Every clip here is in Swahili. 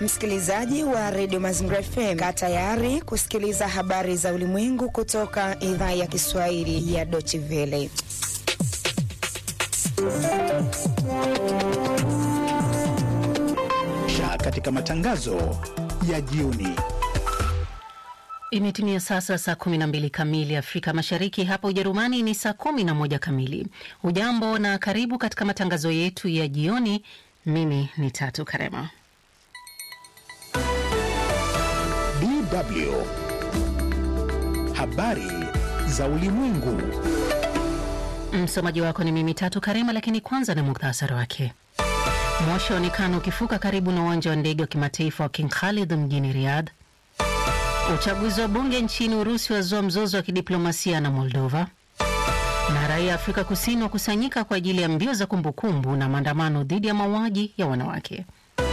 Msikilizaji wa redio Mazingira FM, kaa tayari kusikiliza habari za ulimwengu kutoka idhaa ya Kiswahili ya Deutsche Welle. Katika matangazo ya jioni Imetimia sasa saa 12 kamili Afrika Mashariki, hapa Ujerumani ni saa 11 kamili. Ujambo na karibu katika matangazo yetu ya jioni. Mimi ni Tatu Karema. DW habari za ulimwengu. Msomaji wako ni mimi Tatu Karema, lakini kwanza ni muktasari wake. Moshi waonekana ukifuka karibu na uwanja wa ndege wa kimataifa wa King Khalid mjini Riyadh. Uchaguzi wa bunge nchini Urusi wazua mzozo wa kidiplomasia na Moldova, na raia Afrika Kusini wakusanyika kwa ajili ya mbio za kumbukumbu na maandamano dhidi ya mauaji ya wanawake.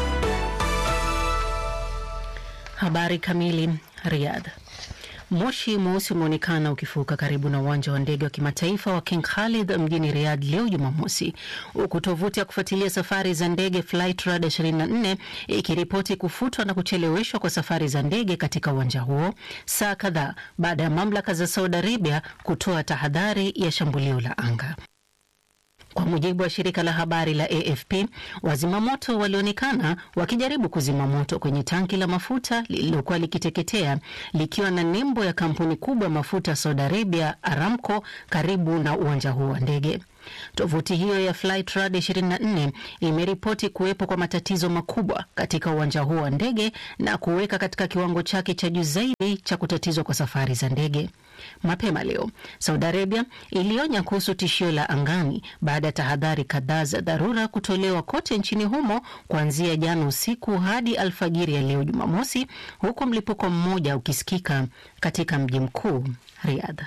Habari kamili. Riyadh. Moshi mweusi umeonekana ukifuka karibu na uwanja wa ndege wa kimataifa wa King Khalid mjini Riyadh leo Jumamosi, huku tovuti ya kufuatilia safari za ndege Flightradar 24 ikiripoti kufutwa na kucheleweshwa kwa safari za ndege katika uwanja huo saa kadhaa baada ya mamlaka za Saudi Arabia kutoa tahadhari ya shambulio la anga. Kwa mujibu wa shirika la habari la AFP, wazimamoto walionekana wakijaribu kuzima moto kwenye tanki la mafuta lililokuwa likiteketea likiwa na nembo ya kampuni kubwa ya mafuta Saudi Arabia, Aramco, karibu na uwanja huo wa ndege. Tovuti hiyo ya Flightradar 24 imeripoti kuwepo kwa matatizo makubwa katika uwanja huo wa ndege na kuweka katika kiwango chake cha juu zaidi cha kutatizwa kwa safari za ndege. Mapema leo Saudi Arabia ilionya kuhusu tishio la angani baada ya tahadhari kadhaa za dharura kutolewa kote nchini humo kuanzia jana usiku hadi alfajiri ya leo Jumamosi, huku mlipuko mmoja ukisikika katika mji mkuu Riyadh.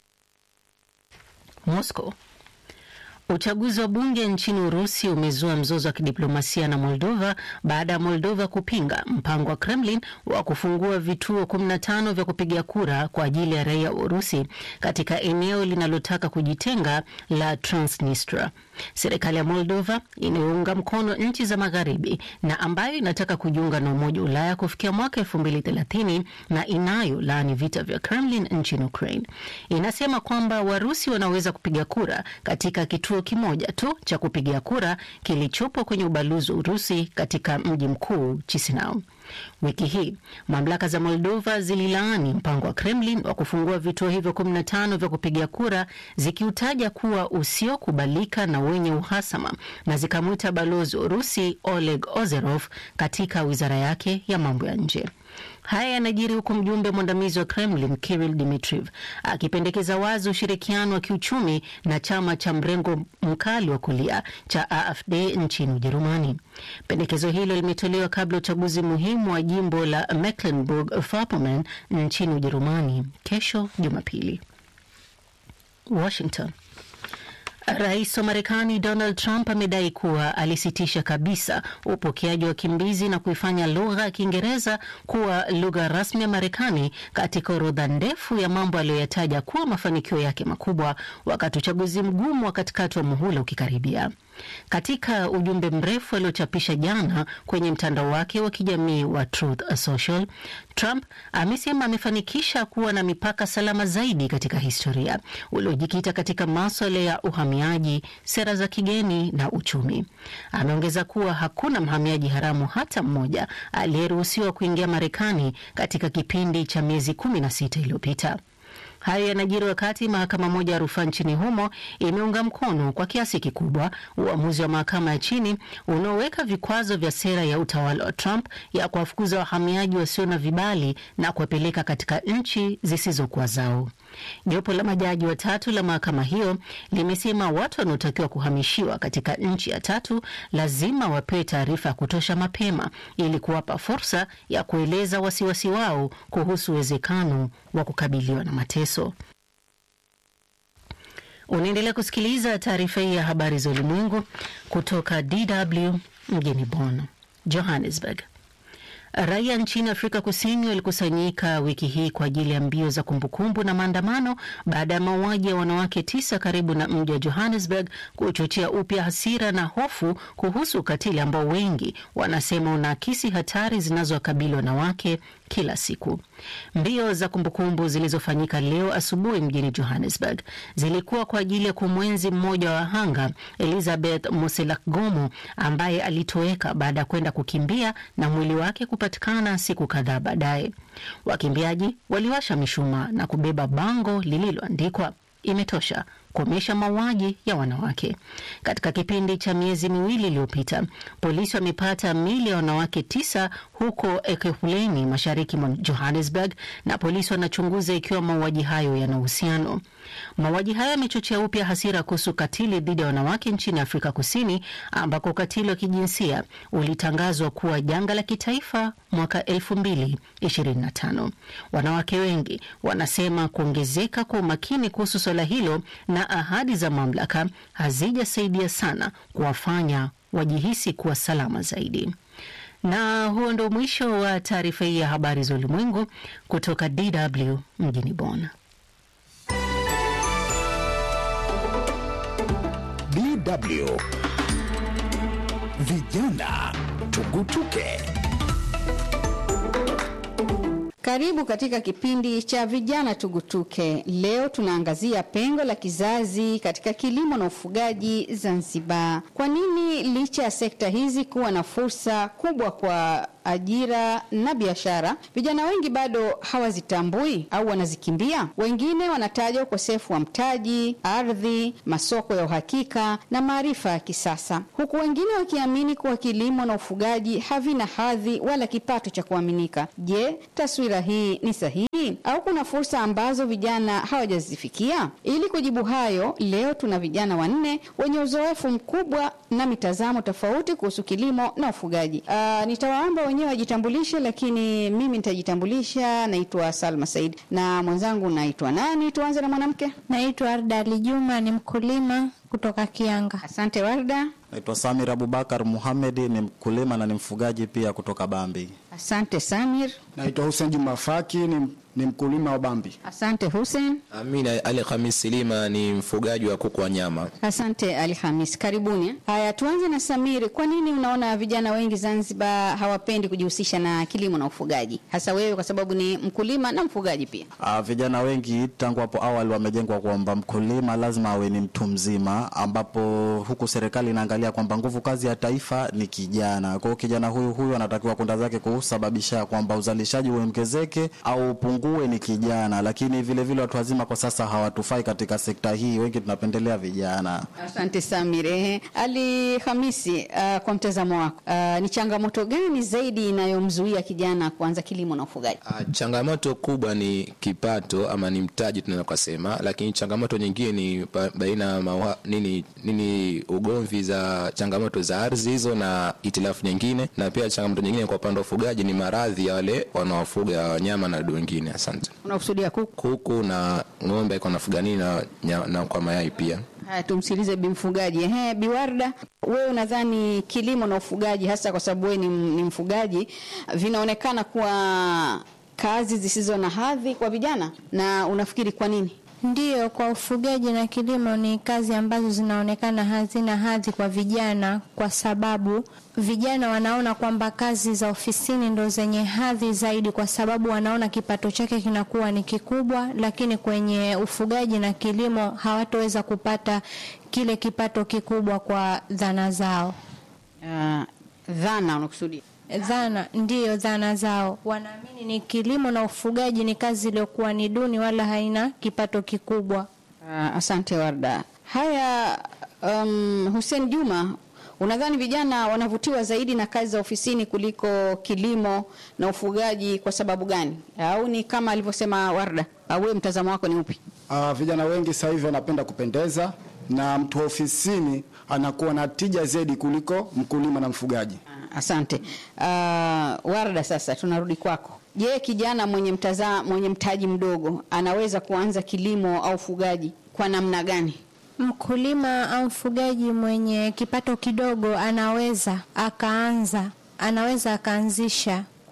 Moscow Uchaguzi wa bunge nchini Urusi umezua mzozo wa kidiplomasia na Moldova baada ya Moldova kupinga mpango wa Kremlin wa kufungua vituo 15 vya kupiga kura kwa ajili ya raia wa Urusi katika eneo linalotaka kujitenga la Transnistria. Serikali ya Moldova inayounga mkono nchi za magharibi na ambayo inataka kujiunga na Umoja wa Ulaya kufikia mwaka 2030 na inayo laani vita vya Kremlin nchini Ukraine, inasema kwamba Warusi wanaweza kupiga kura katika kituo kimoja tu cha kupigia kura kilichopo kwenye ubalozi wa Urusi katika mji mkuu Chisinau. Wiki hii mamlaka za Moldova zililaani mpango wa Kremlin wa kufungua vituo hivyo 15 vya kupigia kura zikiutaja kuwa usiokubalika na wenye uhasama na zikamwita balozi wa Urusi Oleg Ozerov katika wizara yake ya mambo ya nje. Haya yanajiri huku mjumbe mwandamizi wa Kremlin Kirill Dmitriev akipendekeza wazi ushirikiano wa kiuchumi na chama cha mrengo mkali wa kulia cha AfD nchini Ujerumani. Pendekezo hilo limetolewa kabla ya uchaguzi muhimu wa jimbo la Mecklenburg-Vorpommern nchini Ujerumani kesho Jumapili. Washington. Rais wa Marekani Donald Trump amedai kuwa alisitisha kabisa upokeaji wa wakimbizi na kuifanya lugha ya Kiingereza kuwa lugha rasmi ya Marekani katika orodha ndefu ya mambo aliyoyataja kuwa mafanikio yake makubwa wakati uchaguzi mgumu wa katikati wa muhula ukikaribia. Katika ujumbe mrefu aliochapisha jana kwenye mtandao wake wa kijamii wa Truth Social, Trump amesema amefanikisha kuwa na mipaka salama zaidi katika historia uliojikita katika maswala ya uhamiaji, sera za kigeni na uchumi. Ameongeza kuwa hakuna mhamiaji haramu hata mmoja aliyeruhusiwa kuingia Marekani katika kipindi cha miezi kumi na sita iliyopita. Hayo yanajiri wakati mahakama moja ya rufaa nchini humo imeunga mkono kwa kiasi kikubwa uamuzi wa mahakama ya chini unaoweka vikwazo vya sera ya utawala wa Trump ya kuwafukuza wahamiaji wasio na vibali na kuwapeleka katika nchi zisizokuwa zao. Jopo la majaji watatu la mahakama hiyo limesema watu wanaotakiwa kuhamishiwa katika nchi ya tatu lazima wapewe taarifa ya kutosha mapema ili kuwapa fursa ya kueleza wasiwasi wao kuhusu uwezekano wa kukabiliwa na mateso. Unaendelea kusikiliza taarifa hii ya habari za ulimwengu kutoka DW mjini Bonn. Johannesburg. Raia nchini Afrika Kusini walikusanyika wiki hii kwa ajili ya mbio za kumbukumbu na maandamano baada ya mauaji ya wanawake tisa karibu na mji wa Johannesburg kuchochea upya hasira na hofu kuhusu ukatili ambao wengi wanasema unaakisi hatari zinazowakabili wanawake kila siku. Mbio za kumbukumbu zilizofanyika leo asubuhi mjini Johannesburg zilikuwa kwa ajili ya kumwenzi mmoja wa wahanga Elizabeth Moselakgomo ambaye alitoweka baada ya kwenda kukimbia na mwili wake kupatikana siku kadhaa baadaye. Wakimbiaji waliwasha mishumaa na kubeba bango lililoandikwa imetosha kukomesha mauaji ya wanawake. Katika kipindi cha miezi miwili iliyopita, polisi wamepata mili ya wanawake tisa huko Ekurhuleni, mashariki mwa Johannesburg, na polisi wanachunguza ikiwa mauaji hayo yana uhusiano. Mauaji hayo yamechochea upya hasira kuhusu ukatili dhidi ya wanawake nchini Afrika Kusini, ambako ukatili wa kijinsia ulitangazwa kuwa janga la kitaifa mwaka 2025. Wanawake wengi wanasema kuongezeka kwa umakini kuhusu swala hilo na ahadi za mamlaka hazijasaidia sana kuwafanya wajihisi kuwa salama zaidi. Na huo ndo mwisho wa taarifa hii ya habari za ulimwengu kutoka DW mjini Bonn. DW Vijana Tugutuke. Karibu katika kipindi cha vijana tugutuke. Leo tunaangazia pengo la kizazi katika kilimo na ufugaji Zanzibar. Kwa nini licha ya sekta hizi kuwa na fursa kubwa kwa ajira na biashara, vijana wengi bado hawazitambui au wanazikimbia? Wengine wanataja ukosefu wa mtaji, ardhi, masoko ya uhakika na maarifa ya kisasa, huku wengine wakiamini kuwa kilimo na ufugaji havina hadhi wala kipato cha kuaminika. Je, taswira hii ni sahihi au kuna fursa ambazo vijana hawajazifikia? Ili kujibu hayo, leo tuna vijana wanne wenye uzoefu mkubwa na mitazamo tofauti kuhusu kilimo na ufugaji. Uh, nitawaomba wenyewe wajitambulishe, lakini mimi nitajitambulisha. Naitwa Salma Said na mwenzangu naitwa nani? Tuanze na mwanamke. Naitwa Arda Ali Juma, ni mkulima kutoka Kianga. Asante Warda. Naitwa Samir Abubakar Muhamedi, ni mkulima na ni mfugaji pia kutoka Bambi. Asante Samir. Naitwa Hussein Juma Faki ni, ni mkulima wa Bambi. Asante Hussein. Amina Ali Khamis Silima ni mfugaji wa kuku wa nyama. Asante Ali Hamis, karibuni. Haya, tuanze na Samiri. Kwa nini unaona vijana wengi Zanzibar hawapendi kujihusisha na kilimo na ufugaji, hasa wewe kwa sababu ni mkulima na mfugaji pia? Ah, vijana wengi tangu hapo awali wamejengwa kwamba mkulima lazima awe ni mtu mzima, ambapo huku serikali inaangalia kwamba nguvu kazi ya taifa ni kijana. Kwa hiyo kijana huyu huyu anatakiwa kwenda zake kusababisha kwamba uzalishaji uongezeke au upungue ni kijana, lakini vile vile watu wazima kwa sasa hawatufai katika sekta hii, wengi tunapendelea vijana. Asante Samir. Ehe, Ali Hamisi, uh, kwa mtazamo wako uh, ni changamoto gani zaidi inayomzuia kijana kuanza kilimo na ufugaji? Ah, changamoto kubwa ni kipato ama ni mtaji tunaweza kusema, lakini changamoto nyingine ni ba- baina ya mawa- nini nini ugomvi za changamoto za ardhi hizo na itilafu nyingine, na pia changamoto nyingine kwa upande wa ufugaji ni maradhi ya wale wanaofuga wanyama na wadudu wengine. Asante. Unakusudia kuku? Kuku na ng'ombe kwa nafuga nini na, nya- na kwa mayai pia. Haya, tumsikilize bi mfugaji. Ehe, Biwarda, wewe unadhani kilimo na ufugaji, hasa kwa sababu wewe ni, ni mfugaji, vinaonekana kuwa kazi zisizo na hadhi kwa vijana, na unafikiri kwa nini? Ndiyo, kwa ufugaji na kilimo ni kazi ambazo zinaonekana hazina hadhi kwa vijana, kwa sababu vijana wanaona kwamba kazi za ofisini ndo zenye hadhi zaidi, kwa sababu wanaona kipato chake kinakuwa ni kikubwa, lakini kwenye ufugaji na kilimo hawatoweza kupata kile kipato kikubwa kwa dhana zao. Uh, dhana unakusudia? Dhana ndiyo dhana zao, wanaamini ni kilimo na ufugaji ni kazi iliyokuwa ni duni, wala haina kipato kikubwa. Uh, asante Warda. Haya, um, Hussein Juma, unadhani vijana wanavutiwa zaidi na kazi za ofisini kuliko kilimo na ufugaji kwa sababu gani? Au ni kama alivyosema Warda? Au wewe mtazamo wako ni upi? Uh, vijana wengi sasa hivi wanapenda kupendeza na mtu wa ofisini anakuwa na tija zaidi kuliko mkulima na mfugaji. Ah, Asante. Uh, Warda, sasa tunarudi kwako. Je, kijana mwenye mtaza, mwenye mtaji mdogo anaweza kuanza kilimo au ufugaji kwa namna gani? Mkulima au mfugaji mwenye kipato kidogo anaweza akaanza, anaweza akaanzisha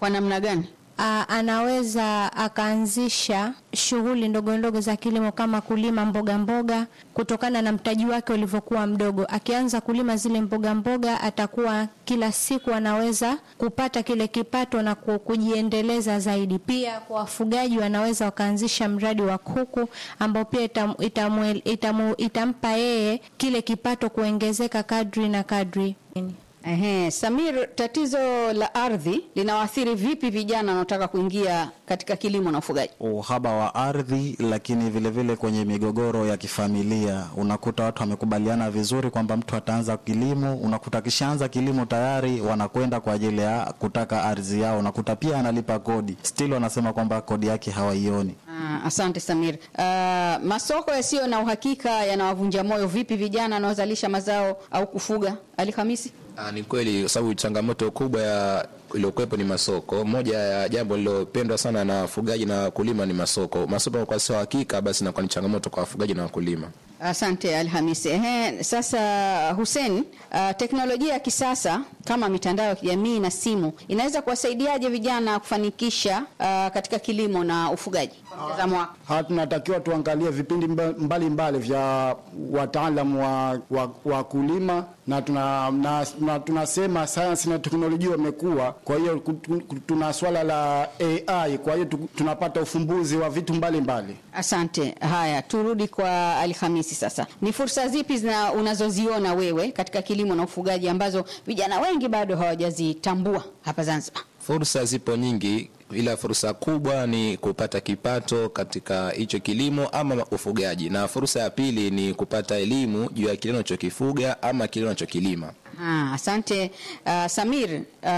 Kwa namna gani? a, anaweza akaanzisha shughuli ndogo ndogo za kilimo kama kulima mboga mboga kutokana na mtaji wake ulivyokuwa mdogo. Akianza kulima zile mboga mboga, atakuwa kila siku anaweza kupata kile kipato na ku- kujiendeleza zaidi. Pia kwa wafugaji, wanaweza wakaanzisha mradi wa kuku ambao pia itam, itamu, itamu, itampa yeye kile kipato kuongezeka kadri na kadri. Ehe, Samir, tatizo la ardhi linawaathiri vipi vijana wanaotaka kuingia katika kilimo na ufugaji? uhaba wa ardhi, lakini vile vile kwenye migogoro ya kifamilia unakuta watu wamekubaliana vizuri kwamba mtu ataanza kilimo, unakuta akishaanza kilimo tayari wanakwenda kwa ajili ya kutaka ardhi yao, unakuta pia analipa kodi, still wanasema kwamba kodi yake hawaioni. Ah, asante Samir. Ah, masoko yasiyo na uhakika yanawavunja moyo vipi vijana wanaozalisha mazao au kufuga? Ali Hamisi? Ah, ni kweli kwa sababu changamoto kubwa ya iliyokuwepo ni masoko. Moja ya jambo lilopendwa sana na wafugaji na wakulima ni masoko. Masoko kwa sio hakika, basi inakuwa ni changamoto kwa wafugaji na wakulima. Asante Alhamisi. Ehe, sasa Hussein, uh, teknolojia ya kisasa kama mitandao ya kijamii na simu inaweza kuwasaidiaje vijana kufanikisha uh, katika kilimo na ufugaji? Kwa mtazamo wako. Ha, tunatakiwa tuangalie vipindi mba- mbalimbali vya wataalamu wa, wa, wa kulima na, tuna, na, na tunasema sayansi na teknolojia wamekuwa, kwa hiyo ku- ku- tuna swala la AI, kwa hiyo tu- tunapata ufumbuzi wa vitu mbalimbali. Asante. Haya, turudi kwa Alhamisi sasa. Ni fursa zipi zina unazoziona wewe katika kilimo na ufugaji ambazo vijana wengi bado hawajazitambua hapa Zanzibar? Fursa zipo nyingi, ila fursa kubwa ni kupata kipato katika hicho kilimo ama ufugaji, na fursa ya pili ni kupata elimu juu ya kile unachokifuga ama kile unachokilima. Ah, asante uh, Samir.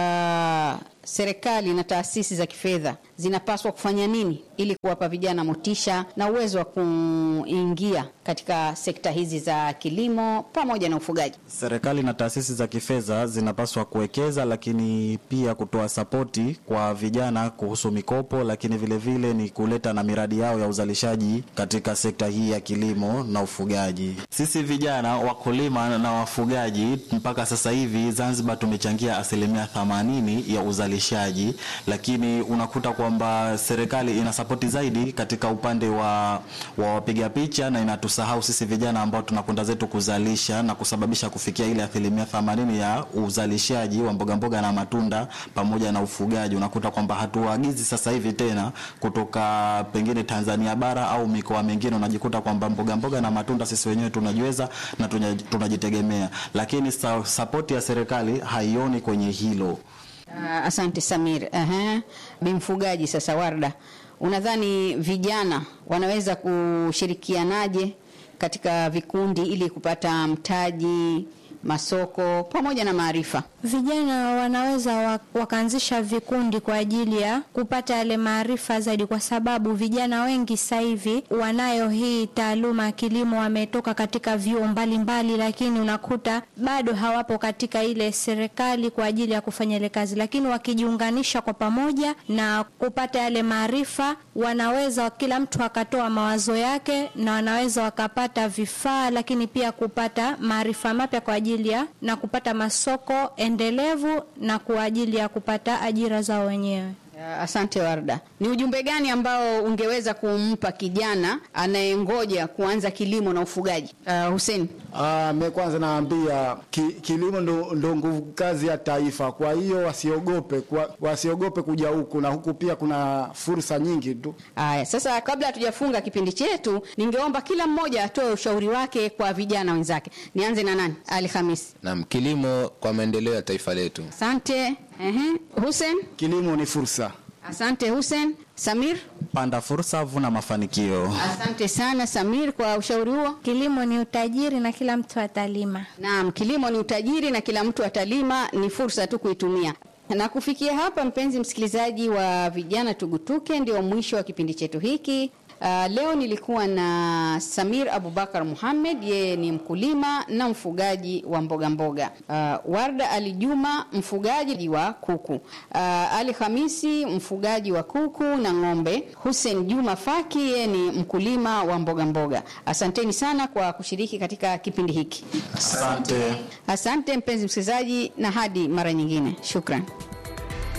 Uh, serikali na taasisi za kifedha zinapaswa kufanya nini ili kuwapa vijana motisha na uwezo wa kuingia katika sekta hizi za kilimo pamoja na ufugaji? Serikali na taasisi za kifedha zinapaswa kuwekeza, lakini pia kutoa sapoti kwa vijana kuhusu mikopo, lakini vile vile ni kuleta na miradi yao ya uzalishaji katika sekta hii ya kilimo na ufugaji. Sisi vijana wakulima na wafugaji mpaka sasa hivi Zanzibar tumechangia asilimia 80 ya uzalishaji, lakini unakuta kwamba serikali ina sapoti zaidi katika upande wa, wa wapiga picha na inatusahau sisi vijana ambao tunakwenda zetu kuzalisha na kusababisha kufikia ile asilimia 80 ya uzalishaji wa mboga mboga na matunda pamoja na ufugaji. Unakuta kwamba hatuagizi sasa hivi tena kutoka pengine Tanzania bara au mikoa mingine, unajikuta kwamba mboga mboga na matunda sisi wenyewe tunajiweza na tunya- tunajitegemea, lakini sa, sapoti ya serikali haioni kwenye hilo. Uh, asante Samir. Aha. Bimfugaji sasa, Warda, unadhani vijana wanaweza kushirikianaje katika vikundi ili kupata mtaji, masoko pamoja na maarifa? Vijana wanaweza wa- wakaanzisha vikundi kwa ajili ya kupata yale maarifa zaidi, kwa sababu vijana wengi sasa hivi wanayo hii taaluma ya kilimo, wametoka katika vyuo mbalimbali, lakini unakuta bado hawapo katika ile serikali kwa ajili ya kufanya ile kazi, lakini wakijiunganisha kwa pamoja na kupata yale maarifa, wanaweza kila mtu akatoa mawazo yake na wanaweza wakapata vifaa, lakini pia kupata maarifa mapya kwa ajili ya na kupata masoko endelevu na kwa ajili ya kupata ajira zao wenyewe. Uh, Asante Warda. Ni ujumbe gani ambao ungeweza kumpa kijana anayengoja kuanza kilimo na ufugaji? Uh, Hussein. Ah, mimi kwanza naambia ki, kilimo ndo, ndo nguvu kazi ya taifa. Kwa hiyo wasiogope, kwa, wasiogope kuja huku na huku pia kuna fursa nyingi tu. Aya, sasa kabla hatujafunga kipindi chetu, ningeomba kila mmoja atoe ushauri wake kwa vijana wenzake. Nianze na nani? Ali Hamisi. Naam, kilimo kwa maendeleo ya taifa letu. Asante. Ehe. Hussein. Kilimo ni fursa. Asante Hussein. Samir. Panda fursa, vuna mafanikio. Asante sana Samir kwa ushauri huo. Kilimo ni utajiri na kila mtu atalima. Naam, kilimo ni utajiri na kila mtu atalima, ni fursa tu kuitumia. Na kufikia hapa, mpenzi msikilizaji wa Vijana Tugutuke, ndio mwisho wa kipindi chetu hiki. Uh, leo nilikuwa na Samir Abubakar Muhammad, yeye ni mkulima na mfugaji wa mboga mboga. Uh, Warda Ali Juma, mfugaji wa kuku. Uh, Ali Hamisi, mfugaji wa kuku na ng'ombe. Hussein Juma Faki, yeye ni mkulima wa mboga mboga. Asanteni sana kwa kushiriki katika kipindi hiki. Asante. Asante mpenzi msikilizaji, na hadi mara nyingine, shukran.